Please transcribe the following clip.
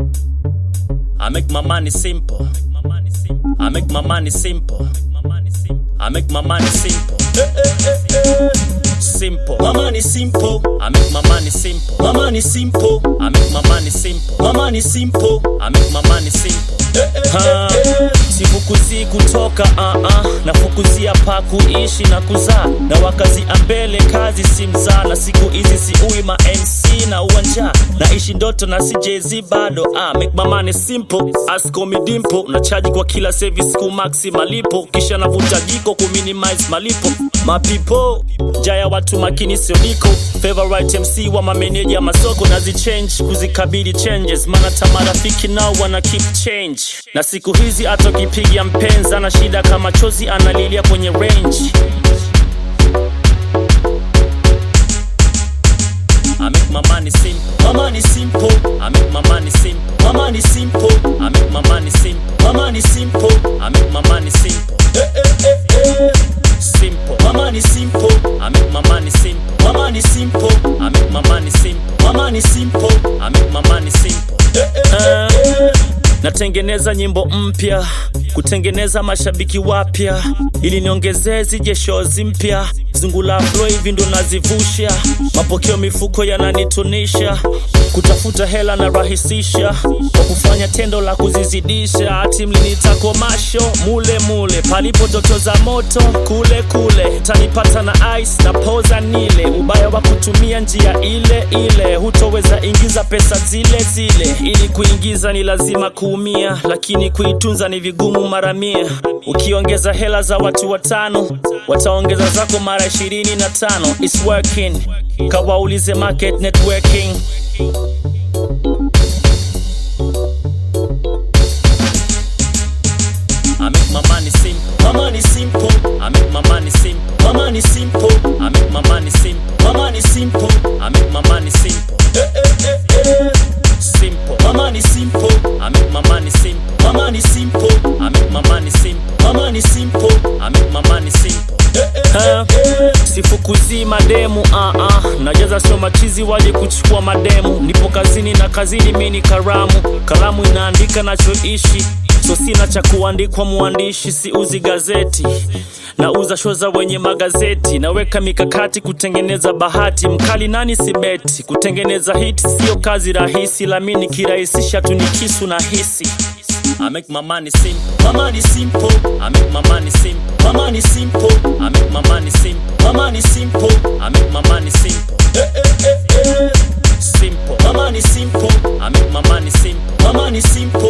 I make my money simple. I make my money simple. I make my money simple. Simple. My money simple, I make my money simple. my money simple, I make my money simple. my money simple. I make my money simple. Ha, Sifukuzii kutoka uh -uh. nafukuzia pa kuishi na kuzaa na wakazi ambele kazi si mzaa na siku hizi siui ma MC na uwanja naishi ndoto na si Jay-Z bado ah, make my money simple ask me dimple na charge kwa kila service ku maxi malipo kisha navuta jiko ku minimize malipo mapipo jaya watu makini sio niko favorite MC wa mameneja masoko nazichange kuzikabili changes maana tamarafiki nao wana keep change na siku hizi hata ukipiga mpenzi ana shida kama chozi analilia kwenye range I make my money simple. my money simple, I make my money simple. my money simple, I make my money simple. my money simple. I make my money simple. Simple. My money simple, I make my money simple. my money simple, I make my money simple. my money simple. I make my money simple. Eh, natengeneza nyimbo mpya kutengeneza mashabiki wapya ili niongezee zije shows mpya zungula flow hivi ndo nazivusha mapokeo mifuko yananitunisha kutafuta hela na rahisisha kwa kufanya tendo la kuzizidisha hati mlinita masho mule mule palipo toto za moto kule kule tanipata na ice na poza nile ubaya wa kutumia njia ile ile hutoweza ingiza pesa zile zile ili kuingiza ni lazima kuumia lakini kuitunza ni vigumu mara mia ukiongeza hela za watu watano wataongeza zako mara ishirini na tano It's working kawaulize market networking I make my money simple. My money simple, I make my money simple. my money simple, I make my money simple. my money simple. I make my money simple. Simple. My money simple, I make my money simple. my money simple, I make my money simple. my money simple. I make my money simple. Ha, sifukuzii mademu uh -uh. najaza sio machizi waje kuchukua mademu nipo kazini na kazini mi ni karamu kalamu inaandika nachoishi so sina cha kuandikwa muandishi siuzi gazeti nauza show za wenye magazeti naweka mikakati kutengeneza bahati mkali nani sibeti kutengeneza hit sio kazi rahisi lami nikirahisisha tu ni kisu na hisi I make my money simple. My money simple, I make my money simple. my money simple, I make my money simple. my money simple. I make my money simple. Simple. My money simple, I make my money simple. my money simple.